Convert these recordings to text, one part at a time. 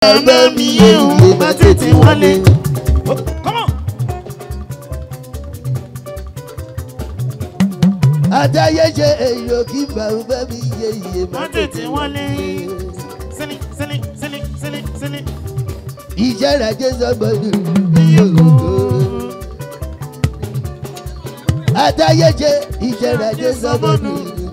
bàbá mi yé o má tètè wálé. Come on. Adáyéṣe èyí kí bàbá mi yé iye Má tètè wálé. Sílí sílí sílí sílí sílí. Iṣẹ́ ìrajé sọ́gbọ́dù Adáyéṣe iṣẹ́ ìrajé sọ́gbọ́dù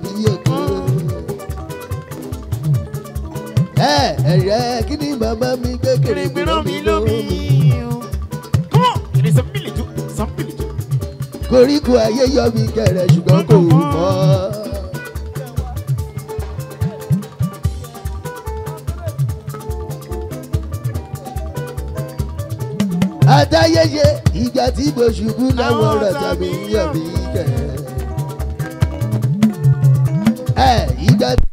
Ẹ ẹ̀rẹ́ kí ni màmá mi gbé kéré Kèrègbèrè mi lómi o. Come on. It is a village. Some village. Koríko ayé yọ mi kẹrẹ ṣùgbọ́n kò mọ́. Adáyéṣe ìgbà tí mo ṣubú láwọn ọ̀rọ̀ tàbí yọ̀ mí kẹrẹ. Ẹ ìgbà tí.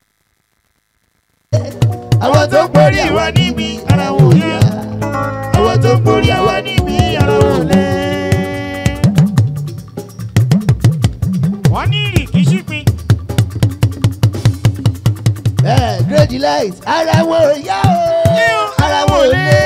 Àwọn tó ń borí àwa níbi ara wọn ò yá. Àwọn tó ń borí àwa níbi ara wọn ò lẹ́. Wọ́n ní ìrìkì ṣípin. Ẹ great delight ara wọn ò yá o. Ara wọn ò lé.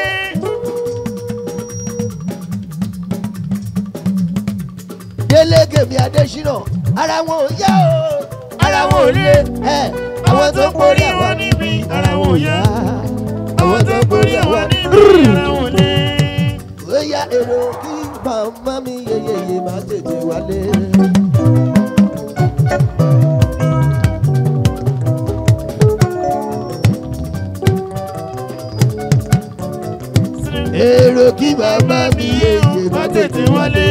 Délé Gèmí Adésínà ara wọn ò yá o. Ara wọn ò lé. Ẹ àwọn tó ń borí àwa níbi ara wọn ò yá. Àwọn tó ń borí àwa níbi ara wọn ò lé. Ó yá èrò kí màmá mi yeyeye máa tètè wálé. èrò kí bàbá mi yeye má tètè wálé.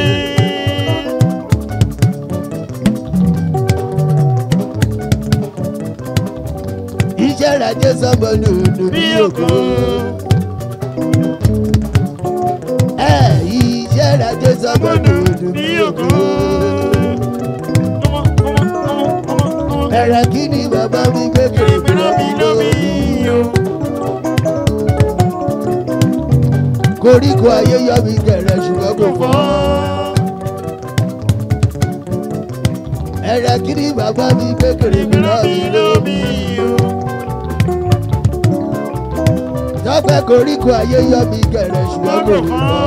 iṣẹ́ ìrajẹ́ sọ́mọ lòlù bí òkú. ẹ iṣẹ́ ìrajẹ́ sọ́mọ lòlù bí òkú. Come on, come on, come on, come on, come on. ẹ̀rẹ̀ kí ni bàbá mi gbé Kèrègbèrè mi lómi o. koríko ayé yọ mi kẹrẹ ṣùgbọ́n kò fọ́. ẹ̀rẹ̀ kí ni bàbá mi gbé kèrègbèrè mi lómi. tọ́pẹ́ koríko ayé yọ mi kẹrẹ ṣùgbọ́n kò fọ́.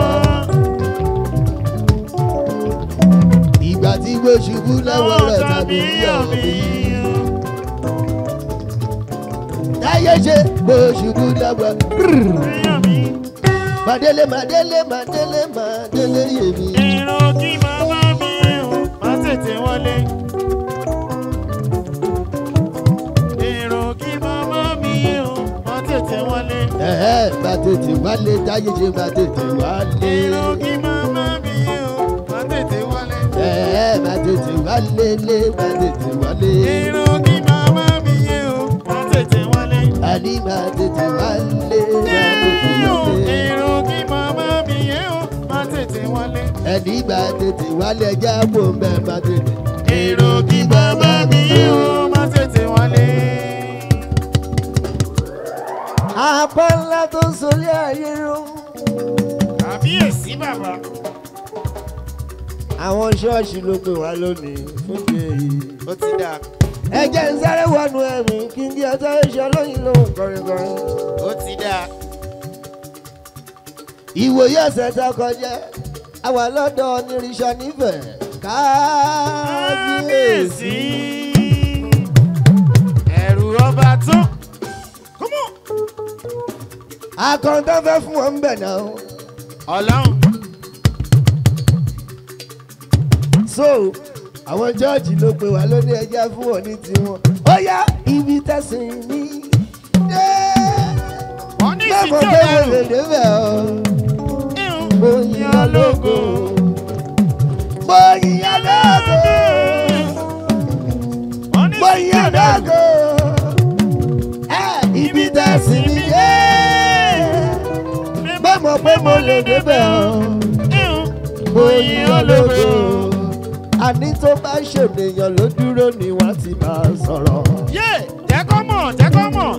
ìgbà tí mo ṣubú lọ́wọ́ rẹ̀ tàbí yọ̀ mí. táyé ṣe mo ṣubú lọ́wọ́. Màdélé màdélé màdélé màdélé yèmí. Èrò kí màmá mi o, má tètè wọlé. Èrò kí màmá mi o, má tètè wọlé. Ẹ̀ẹ́ bá tètè wálé táyé ṣe bá tètè wálé. Èrò kí màmá mi o, má tètè wọlé. Ẹ̀ẹ́ bá tètè wálé lé bá tètè wálé. Èrò kí màmá mi o, má tètè wọlé. Àní bá tètè wálé bá tètè wálé. Èrò kí màmá mi o, má tètè wọlé. Ẹni bá tètè wálé ẹja kò mẹ́ bá tètè. Èrò kí màmá mi o, má tètè wọlé. Apá ńlá tó ń solé ayé ró. Kàbíyèsí bàbá. Àwọn ṣọ́ọ̀ṣì ló pè wá lónìí fún ti èyí. Ó ti dà. Ẹ jẹ́ ń sáré wọnú ẹ̀mí kí n di ọjọ́ iṣẹ́ lóyìn lóhùn kọrinkọrin. Ó ti dà. ìwòye ọ̀sẹ̀ tó kọjá àwa lọ́dọ̀ onírìṣà nífẹ̀ẹ́ kábíyèsí. Ẹ̀rù ọba tó. Kọ́mọ̀. akọ̀ǹtàn fẹ́ fún wọn bẹ̀ náà. Ọlọ́run. so àwọn jọ́ọ̀jì ló pe wá lóní ẹjẹ́ fún wọn ní tiwọn. ó yá ibi tẹ̀sìn ní. dé. Wọ́n ní mẹ́mọ̀ ìsìnkú pé mo ẹ̀rù. lè débẹ̀ o. mo Ìhùn. yíyan lógo. mo yíyan lógo. Wọ́n ní mo ìsìnkú yíyan ẹ̀rù. lógo. ẹ ibi tẹ̀sìn ní. dé. mẹ́mọ̀ pé mo lè débẹ̀ o. Ìhùn. mo yíyan lógo. àní tó bá ṣènìyàn ló dúró ni wọ́n ti máa sọ̀rọ̀. Yé! Jẹ́ kọ́ mọ̀, jẹ́ kọ́ mọ̀.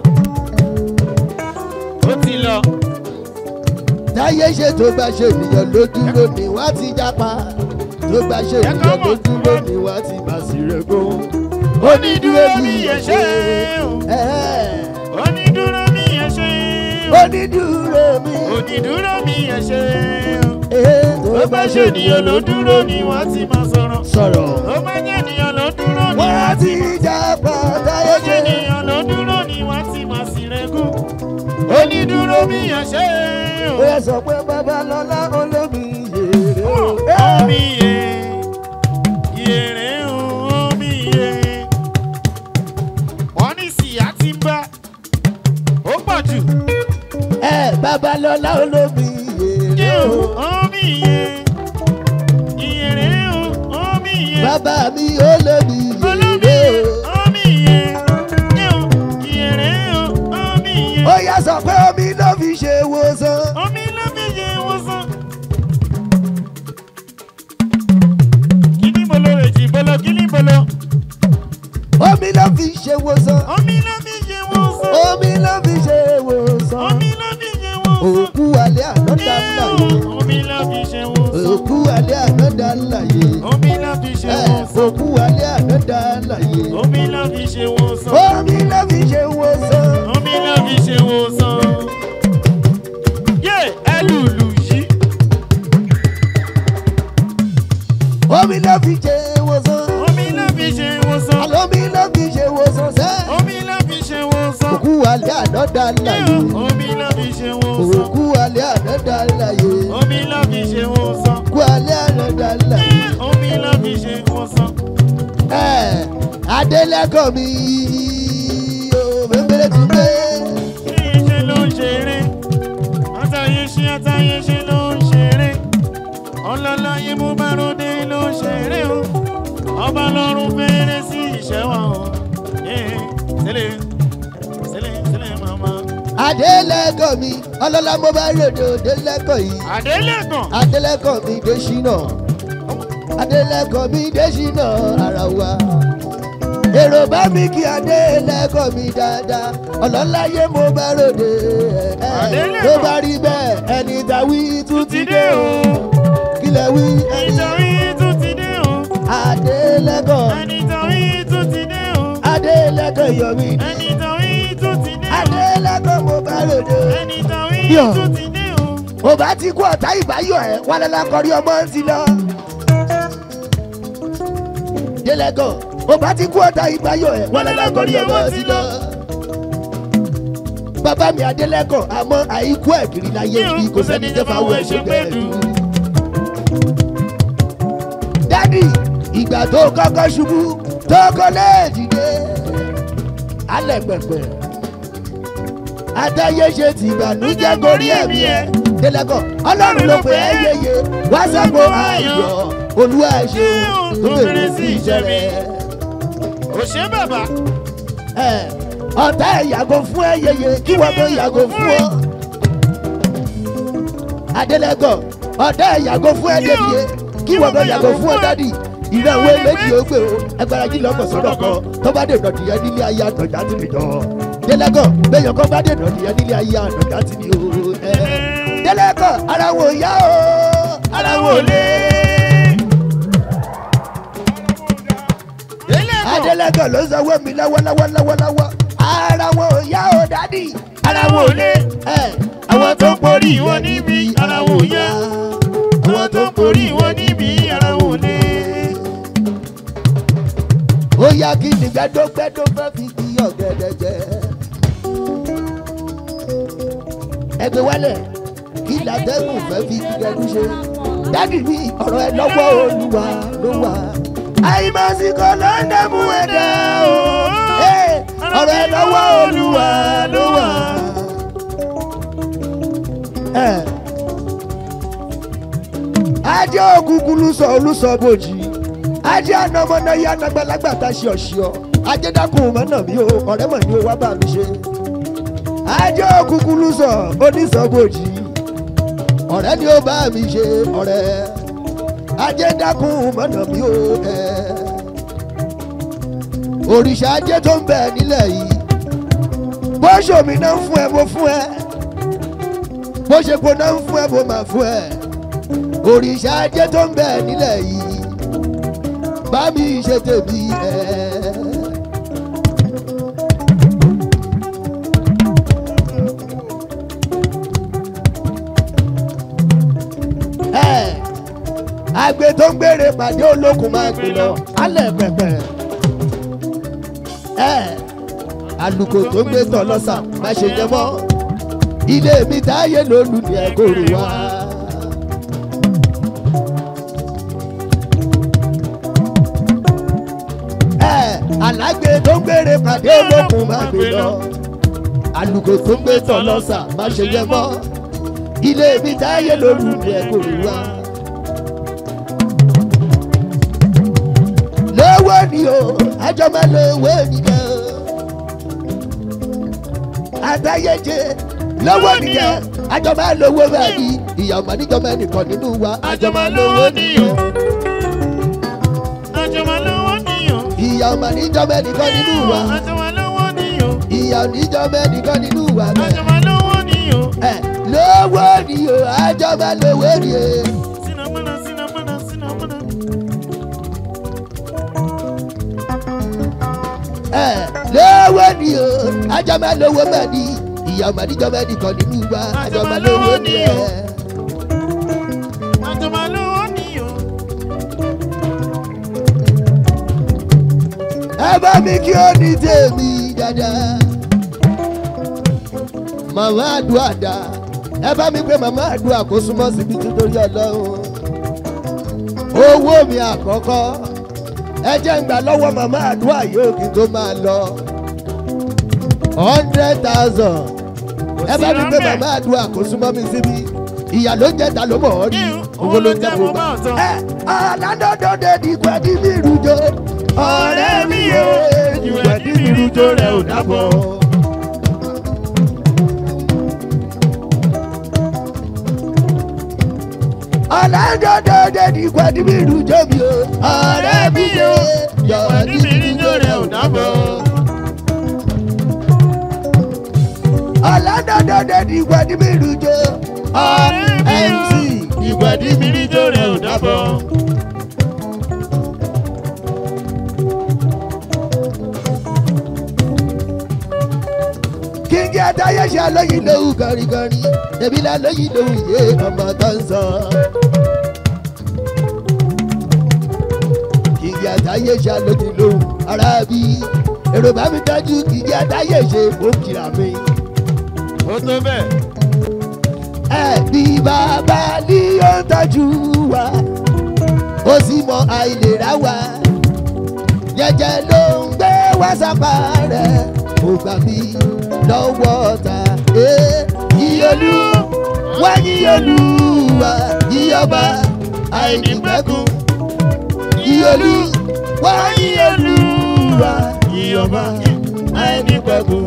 Ó ti lọ. táyé ṣe tó bá ṣènìyàn ló dúró ni wọ́n ti jápa. tó bá ṣènìyàn ló dúró ni wọ́n ti máa sì rego. Onídúró ní ẹ̀ṣẹ̀ o. Ẹ̀ẹ́. Onídúró ní ẹ̀ṣẹ̀ o. onídùúró mi. onídùúró mi ẹ ṣe o. Ee, tó bá ṣe ènìyàn ló dúró ni wọ́n ti máa sọ̀rọ̀. sọ̀rọ̀. tó bá jẹ́ ènìyàn ló dúró ni wọ́n á wọ́n ti ti jà pàtà tó jẹ́ ẹ̀ṣẹ̀. ènìyàn ló dúró ni wọ́n ti máa sì rẹ́gùn. onídùúró mi ẹ ṣe o. ó yẹ sọ pé babalọ́lá olómi yèrè o. omi yẹ yèrè o omi yẹ. wọ́n ní síyá ti ń bá ó pọ̀ jù. ẹ babalọ́lá olómi yèrè yẹ o. o omi yẹ yèrè o omi yẹ. bàbá mi olómi olómi yèrè yẹ o. omi yẹ yẹ o yèrè o omi yẹ. ó yẹ sọ pé omi ló fi ṣe wòsàn. omi ló fi ṣe ìwòsàn. kíní bolo rèjì bolo kíní bolo. omi ló fi ṣe wòsàn. omi ló fi ṣe ìwòsàn. omi ló fi ṣe wòsàn. omi ló fi ṣe ìwòsàn. òkú alẹ́ àná dá láyé. omi ló fi ṣe ìwòsàn. òkú alẹ́ àná dá láyé. omi ló fi ṣe ẹ ìwòsàn. òkú alẹ́ àná dá láyé. omi ló fi ṣe ìwòsàn. omi ló fi ṣe wòsàn. omi ló fi ṣe ìwòsàn. yé ẹlùlù yìí. omi ló fi ṣe wòsàn. omi ló fi ṣe ìwòsàn. àlómi ló fi ṣe wòsàn sẹ́. omi ló fi ṣe ìwòsàn. òkú alẹ́ àná dá láyé. omi ló fi ṣe ìwòsàn. òkú alẹ́ àná dá láyé. omi ló fi ṣe ìwòsàn. òkú alẹ́ àná dá láyé. omi ló fi ṣe ìwòsàn. ẹ adélẹ́kọ̀ mi ò mẹ́mẹ́rẹ́ tún gbé. ṣe ló ń ṣeré àtàyè ṣe àtàyè ṣe ló ń ṣeré ọlọ́láyé mú bá ròde ló ń ṣeré o ọba lọ́run fẹ́rẹ́ sí ìṣẹ́wà o Eh, sílẹ̀ sílẹ̀ sílẹ̀ màmá. adélẹ́kọ̀ mi ọlọ́lá mo bá rèdè adélẹ́kọ̀ yìí. àdélẹ́kàn adélẹ́kọ̀ mi dé ṣínà adélẹ́kọ̀ mi dé ṣínà ara wa. èrò bá mi kí adélẹ́kọ̀ mi dáadáa ọlọ́láyé mo bá ròde ẹ̀ Adélẹ́kọ̀. ló bá rí bẹ́ẹ̀ ẹni tàwí tún ti dé o kílẹ̀ wí ẹni ìtàwí tún ti dé o adélẹ́kọ̀ ẹni tàwí tún ti dé o adélẹ́kọ̀ yọ̀mí ẹni tàwí tún ti dé o adélẹ́kọ̀ mo bá ròde. ẹni tàwí Yọ̀. tún ti dé o. mo bá ti kú ọ̀tá ìbáyọ̀ ẹ̀ wà lọ́la kọrí ọmọ ti lọ. délẹ́gọ̀ mo bá ti kú ọ̀tá ìbáyọ̀ ẹ̀ wà lọ́la kọrí ọmọ ti lọ. bàbá mi adélẹ́kọ̀ àmọ́ àìkú ẹ̀kiri láyé bí kò sẹ́ni tẹ́ fáwọn ẹ̀ṣẹ̀ bẹ́ẹ̀ dù. dádì ìgbà tó kọ́kọ́ ṣubú tó kọ́ lẹ́ẹ̀dìde alẹ́ pẹ̀pẹ̀ àtàyè ṣe ti ìbànújẹ́ gorí ẹ̀mí ẹ̀ délẹ́kọ̀ ọlọ́run ló pè é yeye wá sẹ́kọ̀ọ́ ayọ̀ olúwa ẹ̀ ṣe tó bèrè sí iṣẹ́ rẹ̀ òṣè bàbá ẹ̀ ọ̀tá ẹ̀ yàgò fún ẹ yeye kí wọ́n tó yàgò fún ọ. adélẹ́kọ̀ ọ̀tá ẹ̀ yàgò fún ẹ débi kí wọ́n tó yàgò fún ọ dádì ìrẹ̀wé méjì ó gbé o ẹgbẹ́ra jí lọ́kọ̀ sọ́dọ̀ kan tó bá dé ìdọ̀tí yẹn nílé ayé àtọ̀já tì mí jọ. délẹ́kọ̀ bẹ́yàn kan bá dé ìdọ̀tí yẹn nílé ayé àtọ̀já tì mí o. ẹ̀ délẹ́kọ̀ ara wọn ò yá o ara wọn ò lé. adélẹ́kọ̀ ló sanwó mi lọ́wọ́lọ́wọ́ lọ́wọ́lọ́wọ́ ara wọn ò yá o dádì ara wọn ò lé ẹ̀ àwọn tó ń borí wọn níbi ara wọn ò yá àwọn tó ń borí wọn níbi ara wọn ò lé. ó yá kí ni gbẹdọgbẹdọ fẹ́ fi di ọ̀gẹ̀dẹ̀ jẹ. ẹgbẹ́ wálẹ̀ kí làtẹ́gùn fẹ́ fi gígẹ́dú ṣe. dádì mi ọ̀rọ̀ ẹ lọ́wọ́ olúwa ló wà. àìmọ̀síkò ló ń dẹ́mu ẹ̀dá o. Ẹ́, ọ̀rọ̀ ẹ lọ́wọ́ olúwa ló wà. Ẹ́, ajé òkùnkùn lùsọ̀ olùsọ̀ bòjì ajé anamọ́nà yá anagbalagbà tá a ṣe ọ̀ṣọ́ ajé dákun mọ́nà mi o ọ̀rẹ́ mọ̀ ní o wá bá mi ṣe ajé òkùnkùn lùsọ̀ onísọ̀bòjì ọ̀rẹ́ ni ó bá mi ṣe ọ̀rẹ́ ajé dákun mọ́nà mi o ẹ̀ òrìṣà ajé tó ń bẹ nílẹ̀ yìí bó ṣòmí náà ń fún ẹ mo fún ẹ bó ṣe kó náà ń fún ẹ mo máa fún ẹ òrìṣà ajé tó ń bẹ nílẹ̀ yìí bá mi ṣe tèmi ẹ. àgbẹ̀ tó ń gbére pàdé olókùn máa gbé lọ alẹ́ pẹ̀pẹ̀. ẹ àlùkò tó ń gbé tọ̀ lọ́sà má ṣe jẹ mọ́ ilé mi táyé lólu ni ẹ kò rí wá. ẹ alágbè tó ń gbére pàdé olókùn máa gbé lọ àlùkò tó ń gbé tọ̀ lọ́sà má ṣe jẹ mọ́ ilé mi táyé lólu ni ẹ kò rí wá. lówó ni o àjọ máa lówó nìkan àtàyèjẹ lówó nìkan àjọ máa lówó bẹ́ẹ̀ ni ìyá ọmọ níjọba ẹnìkan nínú wa àjọ máa lówó nìkan àjọmọ̀ lówó níyàn. ìyá ọmọ níjọba ẹnìkan nínú wa àjọmọ̀ lówó níyàn. ìyá oníjọba ẹnìkan nínú wa bẹ́ẹ̀ àjọmọ̀ lówó níyàn. ẹ lówó ni o àjọ máa lówó ni o. sinamọ́nà sinamọ́nà sinamọ́nà. ẹ lówó ni o àjọ máa lówó bẹ́ẹ̀ ni ìyá ọmọ níjọba ẹnìkan nínú wa àjọ máa lówó ni ẹ. àjọmọ̀ lówó níyàn. ẹ bá mi kí ó ní tèmi dáadáa. màmá àdúrà dá ẹ bá mi pé màmá àdúrà kó súnmọ́ síbi títorí ọlọ́run. owó mi àkọ́kọ́ ẹ jẹ́ ń gbà lọ́wọ́ màmá àdúrà yóò kí n tó máa lọ. hundred thousand ẹ bá mi pé màmá àdúrà kó súnmọ́ mi síbi ìyá ló ń jẹ́ ta ló mọ̀ ọ́ rí owó ló ń jẹ́ mo bá. ẹ aládọ́dọ́dẹ ní gbẹ́dí mi rújọ ọ̀rẹ́ mi yé ìgbẹ́dí mi rújọ rẹ̀ ò dábọ̀. aládọ́dọ́dẹ ní gbẹ́dí mi rújọ mi o ọ̀rẹ́ mi yé ìgbẹ́dí mi rújọ rẹ̀ ò dábọ̀. aládọ́dọ́dẹ ní gbẹ́dí mi rújọ mc ìgbàdí mi rí jó rẹ̀ ò dábọ̀. kíngí adáyé ṣe alóyin lóhùn gọ̀rìgọ̀rì èmi là lóyin lóhùn yé ọmọ tó ń sọ. kíngí adáyé ṣe alóyin lóhùn ara bí èrò bá mi dájú kíngí adáyé ṣe ó kìlà mi. ó tó bẹ́ẹ̀. ẹ bí bàbá ní ó ń tọ́jú wa ó sì mọ àìlera wa jẹjẹ ló ń gbé wá sápá rẹ̀ ó gbà mí lọ́wọ́ ta ìyọlú wá yíyọlú wa yíyọba àìnípẹ̀kun ìyọlú wá yíyọlú wa yíyọba àìnípẹ̀kun.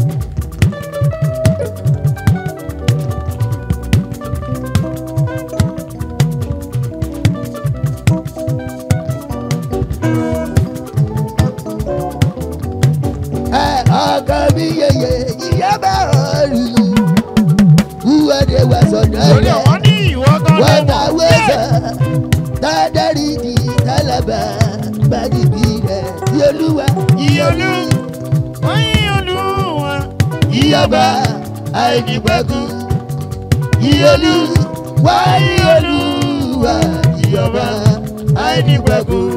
ẹ ọkọ mi yeye yíyá bá ọrù wúwọ́dé wà sọ̀dọ̀ torí rẹ̀ àwọn ní ìwọ kan ló wọ́n ta mọ̀. wẹ́sẹ̀ tádẹ́rì di tálábà gbàdìbí rẹ̀ yolúwa ìyọlú wọ́n yí olúwa. yíyọba àìnípẹ̀kun yíyọlú wá yíyọlúwa yíyọba àìnípẹ̀kun.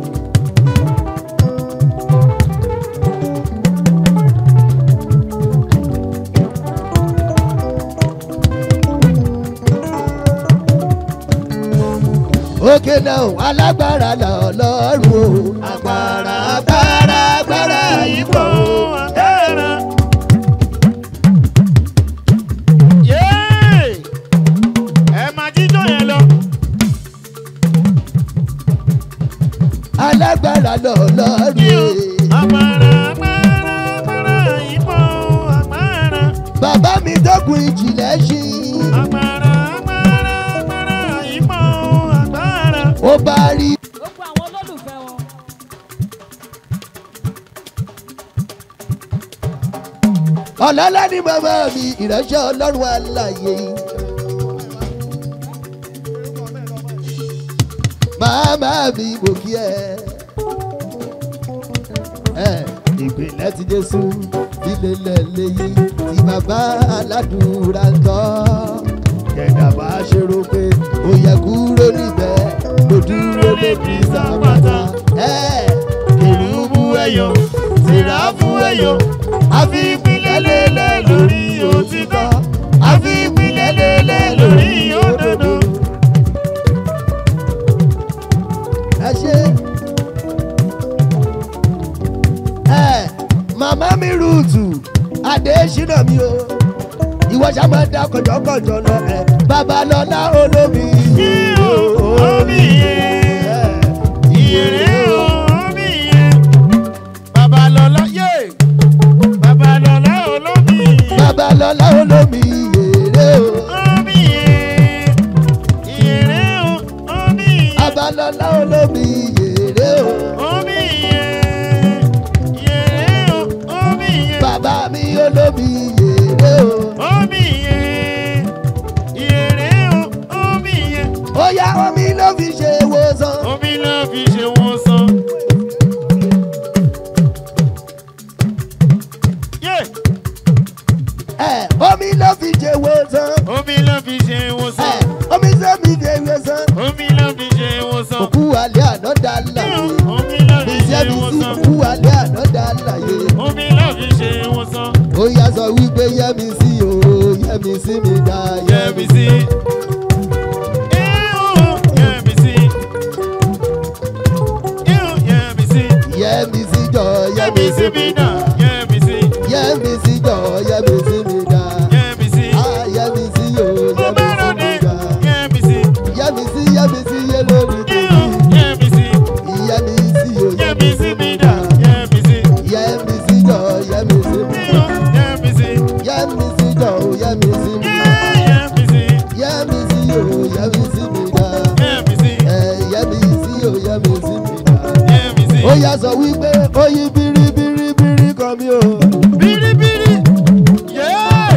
òkè náà alágbára lọ lọ́rùn o agbára agbára agbára ipò ipò. agbára. Yéè! ẹ máa jíjọ yẹn lọ. alágbára lọ lọ́rùn o. agbára agbára agbára ipò agbára. bàbá mi dọ́kun ìjìnlẹ̀ ṣí agbára agbára agbára ipò agbára. ó bá rí gbogbo àwọn olólùfẹ́ wọn. ọ̀làlá ní bàbá mi ìránṣẹ́ ọlọ́run àlàyé. màmá mi mo kí ẹ. ẹ ìpínlẹ̀ ti jésù ilé lẹ́lẹ́yìn tí bàbá aládùúrà ń tọ́. kẹ̀dà bá ṣe rò pé ó yẹ kúrò níbẹ̀ ló di sàpàtà. kèrúbù ẹyọ sìráfù ẹyọ àfi ìpìlẹ̀ lélẹ̀ lórí òtítọ́ àfi ìpìlẹ̀ lélẹ̀ lórí òdodo. ẹ ṣe. ẹ màmá mi rúùtù adéṣínà mi o ìwọ ṣá máa dá kọjọkọjọ lọ ẹ babalọlá olómi Yíyó omi yẹn. Ìyèrè omi yẹn. Babalọ́lá yé. Babalọ́lá olómi yẹn. babalọlá olómi yèrè o Omi yẹn. Ìyèrè omi yẹn. babalọlá olómi yèrè o Omi yẹn. Ìyèrè omi yẹn. bàbá mi olómi yèrè o Omi yẹn. Ìyèrè omi yẹn. ó yá omi ló fi ṣe wòsàn. Omi ló fi ṣe wọ́n sàn. Yé! ẹ omi ló fi ṣe wòsàn. Omi ló fi ṣe wọ́n ẹ sàn. omi sẹ́mi ṣe wòsàn. Omi ló fi ṣe wọ́n sàn. òkú alẹ́ àná dá láyé. Omi ló fi ṣe Bísí wọ́n sí sàn. òkú alẹ́ àná dá láyé. Omi ló fi ṣe wọ́n sàn. Ó yá sọ wípé yẹ́mi sí o, yẹ́mi sí mi dá Yẹ́mi sí. Ihò yẹ́mi sí. Ihò yẹ́mi sí. Yẹ́mi sí jọ, Yẹ́mi sí mi dá. náà. Yẹ́mi sí. Yẹ́mi sí jọ, yẹ́mi sí mi dá. Yẹ́mi sí. Ah, yẹ́mi sí o, Mo yẹ́mi bá sí ròde. mi dá. Yẹ́mi sí. Yẹ́mi sí, yẹ́mi sí yé lórí Ihò tèmi. yẹ́mi sí. Yẹ́mi sí o, Yẹ́mi sí mi náà. Yẹ́mi sí. Yẹ́mi sí jọ, yẹ́mi sí mi Ihò dá. yẹ́mi sí. Yẹ́mi sí jọ, yẹ́mi sí mi dá. Yẹ́mi sí. Yẹ́mi sí o, yẹ́mi sí mi dá. Yẹ́mi sí. Ẹ yẹ́mi sí o, yẹ́mi sí mi dá. Yẹ́mi sí. ó yà sọ wípé ó yí biribiribiri kan mi o. Bíríbírí. Yéé.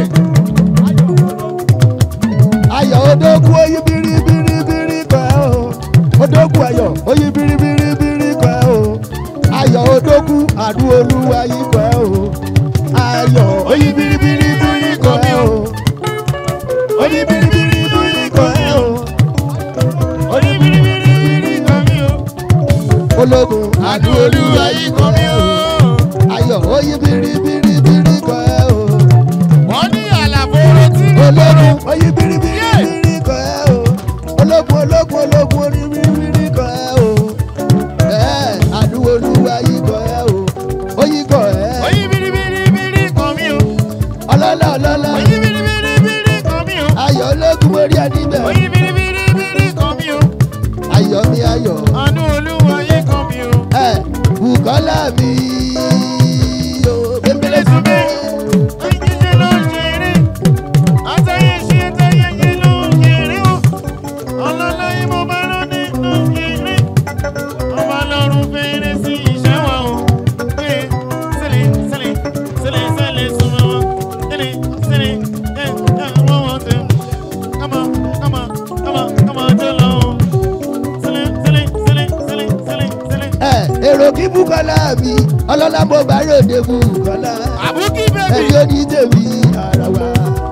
ayọ̀ odókú ó yí biribiribiri kan ẹ o. odókú ayọ̀ ó yí biribiribiri kan ẹ o. ayọ̀ odókú àdú olúwa yí kan ẹ o. ayọ̀ ó yí biribiribiri kan ẹ o. ó yí biribiribiri kan ẹ o. ó yí biribiribiri kan mi o. ológun àdú olúwa yí kan ẹ o. ayọ̀ ó yí biribiribiri kan ẹ o. Wọ́n ní àlàfo retí ní ológun oyin biribiribiri kan ẹ o ológun ológun ológun oyin biribiri kan ẹ o ẹ àdúgbò olúwa yìí kan ẹ o oyin kan ẹ Oyin biribiribiri kan mi o. ọlọ́lá ọlọ́lá Oyin biribiribiri kan mi o. ayọ̀ ológun orí ẹni bẹ̀ Oyin biribiribiri kan mi o. ayọ̀ mi ayọ̀ Àánú olúwa yé kan mi o. ẹ bùkọ́lá mi o bẹ́ẹ̀ Túnbẹ̀, ayẹyẹ ló ń ṣeré. Àtàyè ṣe àtàyẹyẹ ló ń ṣeré o. Ọlọ́lá yìí mo bá lóde ló ń ṣeré. Ọba lọ́run fèrè sí iṣẹ́ wa o. Pé sílẹ̀ sílẹ̀ sílẹ̀ sílẹ̀ súnmọ́ wọn. Sílẹ̀ sílẹ̀ ẹ̀ ẹ̀ wọ́n wọ́n tẹ̀. Kọ́mọ kọ́mọ kọ́mọ kọ́mọ tó lọ o. Sílẹ̀ sílẹ̀ sílẹ̀ sílẹ̀ sílẹ̀ sílẹ̀. ẹ èrò kí bùkọ́lá mi ọlọ́lá mo bá ròde bùkọ́lá Àbúkí bẹ́bí. ẹni ó ní tèmi ara wa.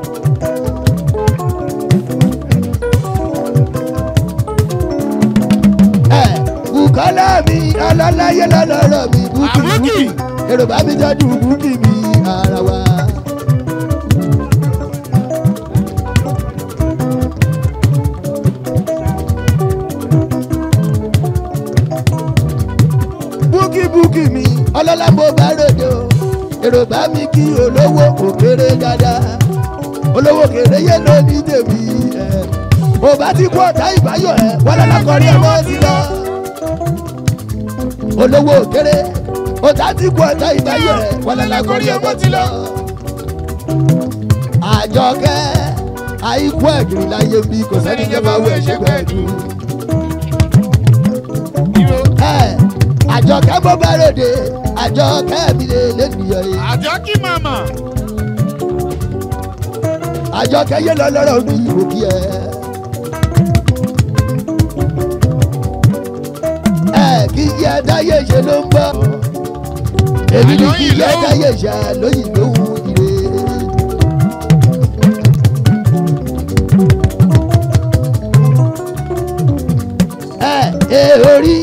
ẹ bùkọ́lá mi ọlọ́láyé lọ́lọ́rọ̀ mi bùkì Àbúkì. bùkì èrò bá mi tọ́jú bùkì mi ara wa. búkì búkì mi ọlọ́lá mo bá ròde o èrò bá mi kí olówó òkèrè dáadáa olówó kèrè yé ló ní tèmi ẹ mo bá ti kú ọ̀tá ìbáyọ̀ ẹ wọ́n lọ́la kọrí ọmọ sí lọ olówó òkèrè ọ̀tá ti kú ọ̀tá ìbáyọ̀ ẹ wọ́n lọ́la kọrí ọmọ sí lọ. àjọkẹ́ àìkú ẹ̀gìrì láyé bí kò sẹ́ni jẹ́ máa wọ ẹ̀ṣẹ̀ gbẹ̀dú ẹ àjọkẹ́ bó bá ròde àjọkẹ́ mi lè lẹ́nìyàn yìí Àjọ kí màmá. àjọkẹ́ yé lọ lọ́rọ̀ mi ìwò kí ẹ. ẹ kí yẹ dáyé ṣe ló ń bọ̀ èmi ní kí yẹ dáyé ṣe lóyìn lóhùn ire. ẹ ẹ orí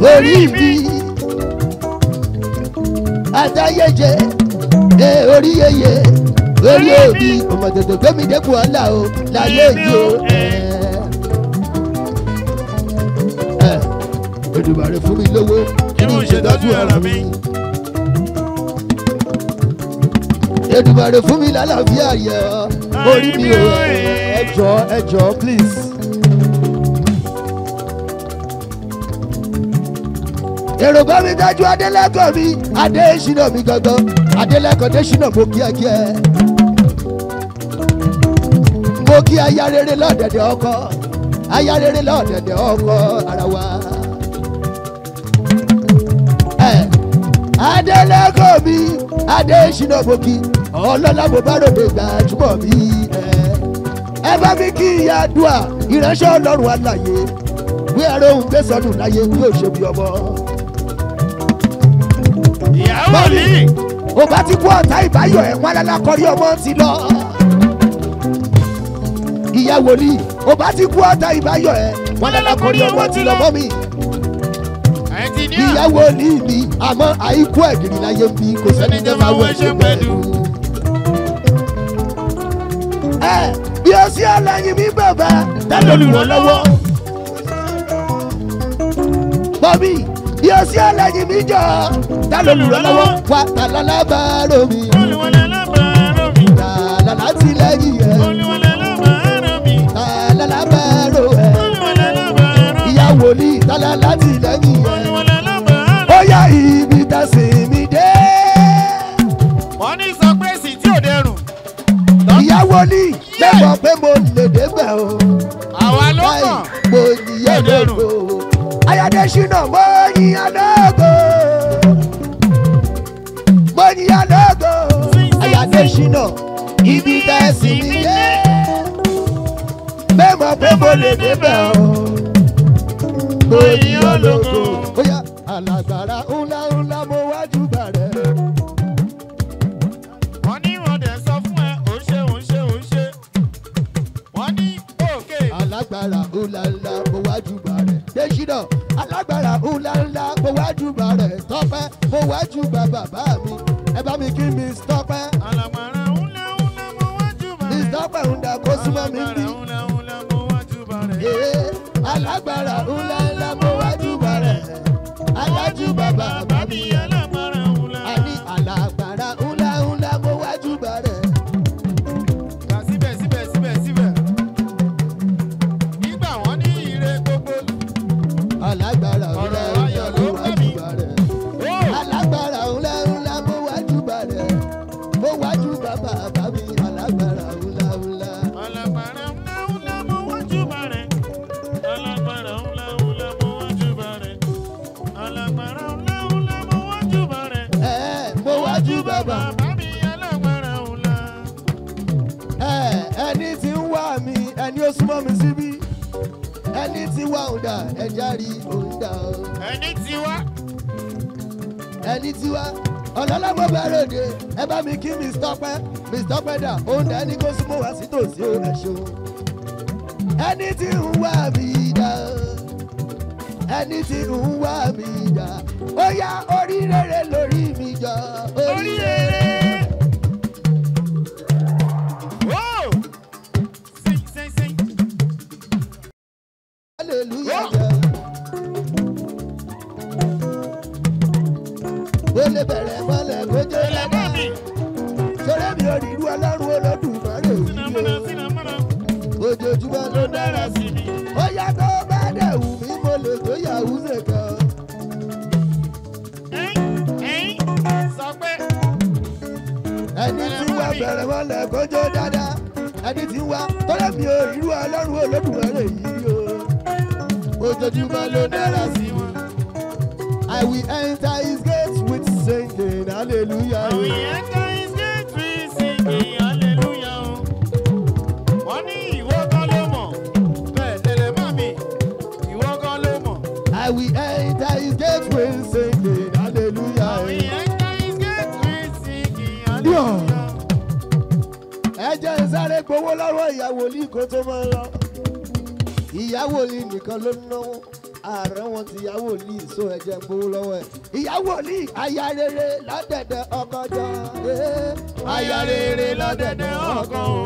lórí mi àtayéjẹ ẹ orí yeye orí òbí ọmọ tètè gbẹmí dẹkùn ọlá o láyé yìí o ẹ ẹ Èdùmàrè fún mi lówó Kí mo ṣètọ́jú ara mi. Èdùmàrè fún mi lálàáfíà yẹ ọ orí mi o ẹ jọ ẹ jọ please. èrò bá mi dájú adélẹ́kọ̀ọ́ mi adé ìṣúná mi gangan adélẹ́kọ̀ọ́ dé ìṣúná mo kí ẹ kí ẹ. mo kí aya rere lọ́dẹ̀dẹ̀ ọkọ aya rere lọ́dẹ̀dẹ̀ ọkọ ara wa. ẹ adélẹ́kọ̀ọ́ mi adé ìṣúná mo kí ọlọ́lá mo bá ròde gbajúmọ̀ mi. ẹ ẹ bá mi kí ìyá àdúrà ìránṣẹ́ ọlọ́run àlàyé wí ẹ̀rọ òun gbé sọnù láyé bí ó ṣe bí ọmọ ìyàwó mi. ó bá ti kú ọ̀tá ìbáyọ̀ ẹ̀ wọn lálá kọrí ọmọ ti lọ. ìyá wòlíì ó bá ti kú ọ̀tá ìbáyọ̀ ẹ̀ wọn lálá kọrí ọmọ ti lọ mọ́ mi. ẹnjìníà. ìyá wòlíì mi àmọ́ àìkú ẹ̀gìrì láyé ń bí kò sẹ́ni jẹ́ máa wọ ẹ̀ṣẹ̀ pẹ̀lú. ẹ bí o sí ọlọ́yin mi bàbá tẹ́lẹ̀ olùrànlọ́wọ́. bọ́bí bí o sí ọlọ́yin mi jọ tẹ́lẹ̀ olùrànlọ́wọ́ wà tàlálà bá romi. olùwọlé lábàárọ̀ mi. tàlálà tilẹ̀yìn ẹ̀ olùwọlé lábàárọ̀ mi. tàlálà bá ro ẹ̀. olùwọlé lábàárọ̀ mi. ìyá wòlíì tàlálà tilẹ̀yìn ẹ̀. olùwọlé lábàárọ̀ ó yá ibi tá a sì mí dé. wọ́n ní sọ pé sì tí ò dẹrùn. ìyá wòlíì lẹ́mọ̀ pé mo lè débẹ̀ o. àwa ló láì kàn. mo yíyá lógo. ayáde ṣínà mo yíyá lógo. mo yíyá lógo. ayáde ṣínà ibi tá a sì mí dé. lẹ́mọ̀ pé mo lè débẹ̀ o. mo yíyá lógo. ó yá alágbára ńlá ńlá mo wájú bàrẹ̀. wọ́n ní wọ́n dẹ̀ sọ fún ẹ ò ń ṣe ò ń ṣe ò ń ṣe. wọ́n ní òkè. alágbára ńláńlá mo wájú bá rẹ̀. Dèṣínà alágbára ńláńlá mo wájú bá rẹ̀. Tọ́pẹ́ mo wájú bá bàbá mi. Ẹ bá mi kí Miss Tọ́pẹ́. alàgbàrà ńlá ńlá mo wájú bá Miss rẹ̀. Tọ́pẹ́ ń da kó súnmọ́ mi bí. alàgbàrà ńlá ńlá mo wájú bá rẹ̀. Ee, alágbára ńláńlá mo wájú bá rẹ̀. Alájú bàbá bàbá mi. alàgbàrà ńlá. Àní alágbára ńláńlá mo wájú bá rẹ̀. Kà síbẹ̀ síbẹ̀ síbẹ̀ síbẹ̀. Nígbà wọ́n ní ire gbogbo. Alágbára Ọ̀rọ̀ ńláńlá ayọ̀ mo ló ń bá wájú mi. bá rẹ̀. Ó alágbára ńlá ńlá mo wájú bàrẹ̀ mo wájú bàbá bàbá mi alágbára ńlá ńlá. alágbára ńlá ńlá mo wájú bá rẹ̀. Alágbára ńlá ńlá mo wájú bá rẹ̀. Alágbára ńlá ńlá mo wájú bá rẹ̀. ẹ mo wájú bàbá Bàbá mi alágbára ńlá. ẹ ẹni tí ń wá mi ẹni ó súnmọ́ mi síbí ẹni tí wá òun dà ẹja rí òun dà o Ẹni tí wá. ẹni tí wá ọ̀lọ́lọ́mọ bẹ̀rẹ̀ òde ẹ bá mi kí Miss Tọ́pẹ́ Miss Tọ́pẹ́ dà òun dà ẹni kó súnmọ́ wá sí tòsí ó ẹ ṣeun ẹni tí ń wá mi dà ẹni tí ń wá mi dà ó yá orí rere lórí mi jọ orí rere. Ó. Sing sing sing. hallelujah jẹ. ó lè bẹ̀rẹ̀ mọ́lẹ̀ kó jẹ́ Ilẹ̀ bá lẹ́dá mi. sọ́rẹ́ mi ò rí irú ọlọ́run olódùmarè Sinamọ́nà yìí sinamọ́nà. o ojoojúmọ́ ló Ló dára dára sí sí mi. ó yá tó bá dẹ̀ wù mí mo lè tó yahoo nìkan Ẹ̀yin ẹ̀yin sọ pé. ẹni tí wà bẹ̀rẹ̀ mọ́lẹ̀ kó jẹ́ dáadáa ẹni tí wà sọ́rẹ́ mi ò rí irú ọlọ́run olódùmarè yìí o ojoojúmọ́ ló dára sí sí wọn. I will enter his gates with singing hallelujah. Àwọn èèyàn ká iṣẹ́ tí sìnkì hallelujah o. Wọ́n ní ìwọ kan ló mọ̀. Bẹ́ẹ̀ tẹ̀lé mọ́ mi. Ìwọ kan ló mọ̀. I will enter his gates with singing hallelujah. Àwọn èèyàn ká iṣẹ́ tí sìnkì hallelujah. ẹ jẹ́ ń sáré gbowó lọ́wọ́ ìyàwó ní kó tó máa lọ. ìyàwó ní nìkan ló ń náwó ààrẹ wọn ti ìyàwó ní ìṣó ẹ̀jẹ̀ ń gbowó lọ́wọ́ ẹ̀. ìyàwó ní aya rere lọ́dẹ̀dẹ̀ ọkọ jọ. eh, aya rere lọ́dẹ̀dẹ̀ ọkọ o.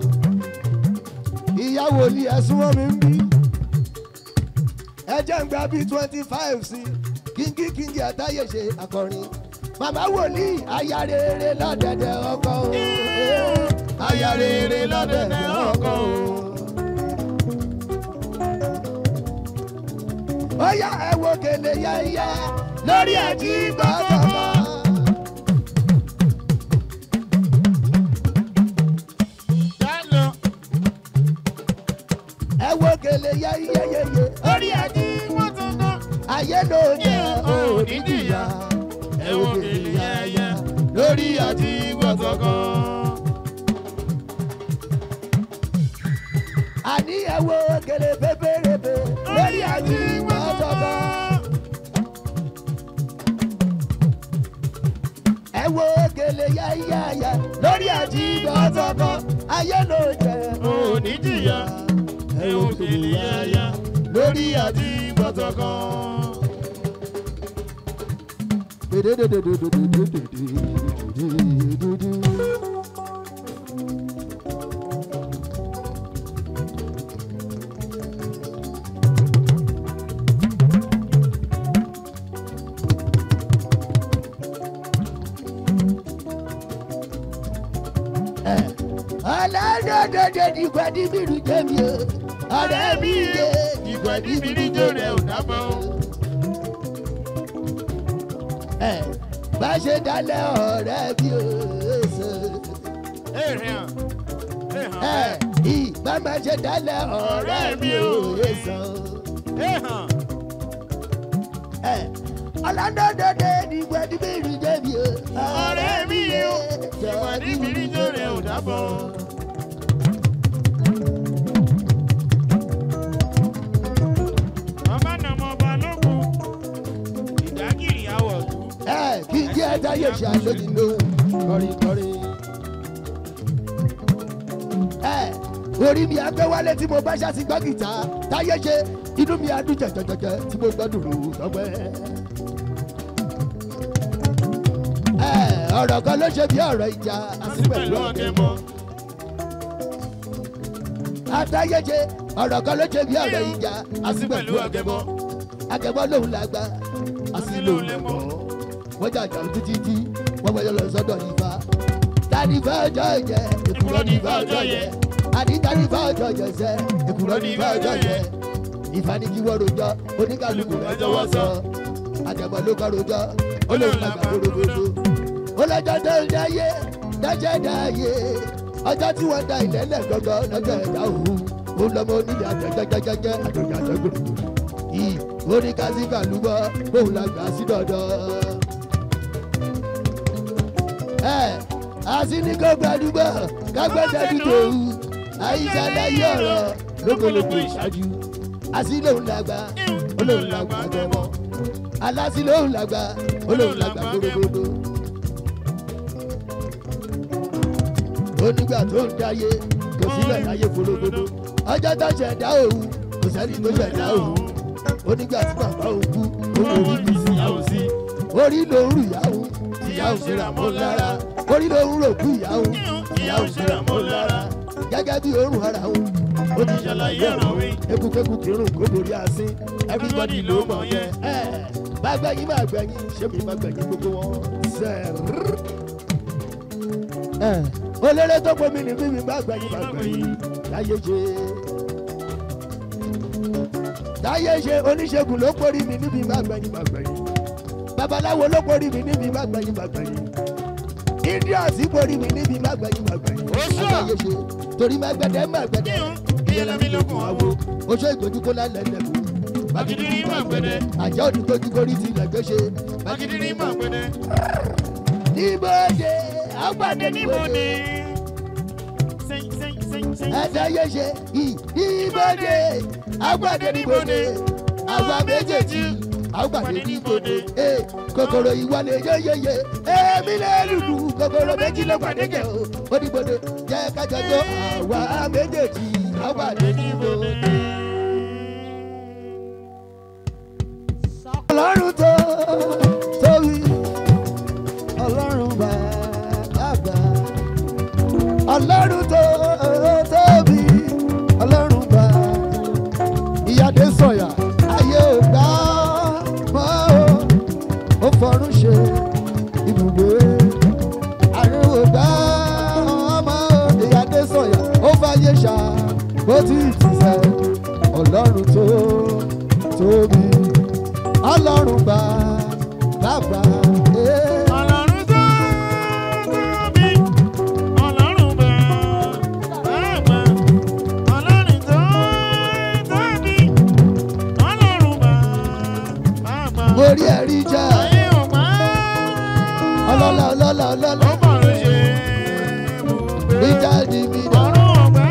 ìyàwó ní ẹ̀sùn wọn mi ń bí. ẹ̀jẹ̀ ń gba bíi twenty five sí kíngí kíngí àtàyè ṣe akọrin. màmá wòlíì aya rere lọ́dẹ̀dẹ̀ ọkọ o. eh, aya rere lọ́dẹ̀dẹ̀ ọkọ o. ó yá ẹ wo kele yẹ́yẹ́ lórí ẹ̀jí gbọ́dọ̀gbọ́. Dálọ ẹ wo kele yẹ́yẹ́yẹ́yẹ́ orí ẹ̀jí wọ́n tún tán. ayé ló jẹ́ òní jìyà ẹ wo kele yẹ́yẹ́ lórí àti gbọ̀tọ̀kọ̀. àní ẹ wo kele pépérépé lórí ẹ̀jí gbọ́dọ̀gbọ́. ẹ wo kele yẹ́yẹ́yẹ́ lórí ẹ̀jí gbọ́dọ̀gbọ́ ayé ló jẹ́ òní jìyà ẹ wo kele yẹ́yẹ́ lórí àti gbọ̀tọ̀kọ̀. ọlọ́dọ̀dọ̀dọ̀ dìgbà dìbìrì jẹ́mi o ọ̀rẹ́ mi yé ìgbà dìbìrì jò rẹ̀ ò dábọ̀ o. ẹ̀ bá ṣe dálẹ̀ ọ̀rẹ́ mi o ṣe. èrè hàn èrè ẹ̀ hàn ìgbà má ṣe dálẹ̀ ọ̀rẹ́ mi o ṣe. èrè hàn. ẹ̀ ọlọ́dọ̀dọ̀dọ̀ dìgbà dìbìrì jẹ́mi o ọ̀rẹ́ mi yé o ìgbà dìbìrì jò rẹ̀ ò dábọ̀ o. ọba nàmọ balógun ìdágìrì àwọ̀dù. ẹ̀ kí n jẹ́ táyé ṣàlóyìn lóhùn kọrinkọrin. ẹ̀ orí mi agbẹ́wálé tí mo bá ṣáàtì gbọ́ gìtá táyé ṣe inú mi adùn jẹjẹjẹjẹ tí mo gbọ́dọ̀ rò lọ́gbẹ́. ẹ̀ ọ̀rọ̀ kan ló ṣe bí ọ̀rọ̀ ìjà àti pẹ̀lú pẹ̀lú ọ̀gẹ̀ ọ̀gẹ̀mọ. àtàyé ṣe ọ̀rọ̀ kan ló ṣe bí ọ̀rọ̀ ìjà àti àti pẹ̀lú pẹ̀lú ọ̀gẹ̀mọ ọ̀gẹ̀mọ. akẹ́kọ̀ọ́ lòun la gba àti lòun lè mọ̀ wọ́n jà jà títí tí wọ́n wọ́n yọ lọ sọ́dọ̀ nípa tanifa ọjọ́ yẹ èkúrọ́ nífa ọjọ́ yẹ àní tanifa ọjọ́ yẹ sẹ́ èkúrọ́ nífa ọjọ́ yẹ ìfanigi wọ́n rojọ́ oníkàlùkù rẹ̀ jọwọ́ sọ àjẹmọ́ ló kọ́ rojọ́ olóhùn làgbà gbogbogbò olójọ́ tó ń dáyé dájẹ́ dáyé ọjọ́ tí wọ́n da ilẹ̀ lẹ̀ gọ́gọ́ lọ́jọ́ ẹ̀dá òun òun lọ́mọ onílẹ̀ àjẹjẹjẹjẹ àjọjà àjẹgbòrò yìí orí kásíkà lúbọ òun la gbà sí dọdọ. ẹ àsìníkò gbàdúgbò kágbẹ́sẹ̀ dúdú àyíṣàlẹ̀ yí ọ̀rọ̀ lógologo ìṣáájú àsìlẹ̀ òun la gbà olóhùn la gbà gbẹmọ alásìlẹ̀ òun la gbà olóhùn la gbà gbogbogbò. onígbà tó ń dáyé kò sílẹ̀ láyé fologodo ọjọ́ tó ṣẹ̀dá òun kò sẹ́ni tó ṣẹ̀dá òun onígbà tí bàbá òun kú òun ò rí bí ìyàwó sí orí ló ń rù ìyàwó ìyàwó síra mọ́ lára orí ló ń rò kú ìyàwó ìyàwó síra mọ́ lára gẹ́gẹ́ bí òórùn ara òun ó ti ṣàlàyé ọ̀rọ̀ wí ekukeku kírun kó borí asín everybody ló mọ̀ yẹn bá gbẹ̀yìn má gbẹ̀yìn ṣé mi má gbẹ̀yìn gbogbo wọn sẹ́ẹ̀rì olórí tó bomi ní mímí bá gbẹ̀yìn bá gbẹ̀yìn láyé ṣe. láyé ṣe oníṣègùn ló kórì mi níbi bá gbẹ̀yìn bá gbẹ̀yìn. babaláwo ló kórì mi níbi bá gbẹ̀yìn bá gbẹ̀yìn. indians kórì mi níbi bá gbẹ̀yìn bá gbẹ̀yìn. Oṣù. láyé ṣe torí má gbẹdẹ má gbẹdẹ. ìyẹn lami lókun àwo. oṣù ìgbójú kó lálẹ́ lẹ́kùn. Magidiri máa gbẹdẹ. àjọ òdìgbòjú kórì ti lẹ́gbẹ́ ṣe. Magidiri máa gbẹdẹ. níbodè àgbàdo níbo ni. níbodè. Sẹ́yìn sẹ́yìn sẹ́yìn sẹ́yìn. ẹ̀dáyé ṣe ìbọdè agbádé níbodè àwa méjèèjì àgbàdé níbodè ee kòkòrò ìwọlé yéyéyé èmi lè lùlù kòkòrò méjì ló gbàdégẹ o oníbodè jẹ kájọ tó àwa méjèèjì àgbàdé níbodè. fàyè ṣá bó ti ti sẹ́ ọlọ́run tó tóbi ọlọ́run gbà bàbá. eh. Ọlọ́run tó tóbi, Ọlọ́run bàbá. Ọlọ́run tó tóbi, Ọlọ́run bàbá. mo rí ẹ̀rí jẹ́ Ayé ò máa ọlọ́lá ọlọ́lá ọlọ́lá ó bọ̀rọ̀ ṣe ibùgbé. richard mi dá. Ọ̀run ọ̀gbẹ́